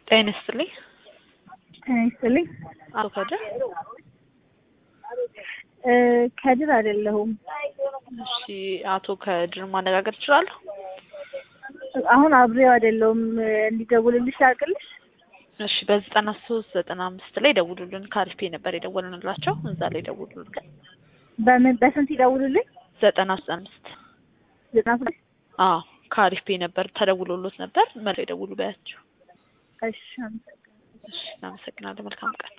ጤና ይስጥልኝ። ጤና ይስጥልኝ። አቶ ከድር እ ከድር አይደለሁም። እሺ፣ አቶ ከድር ማነጋገር እችላለሁ? አሁን አብሬው አይደለሁም። እንዲደውልልሽ ላድርግልሽ? እሺ፣ በዘጠና ሶስት ዘጠና አምስት ላይ ደውሉልን። ካሪስፔ ነበር የደወልንላቸው እዛ ላይ ደውሉልን። በምን በስንት ይደውሉልኝ? ዘጠና ሶስት አምስት ዘጠና ስድስት አዎ ካሪስፔ ነበር ተደውሎሎት ነበር። መልሰው ይደውሉ በያቸው። እሺ አመሰግናለሁ። እሺ፣ እናመሰግናለን። መልካም ቀን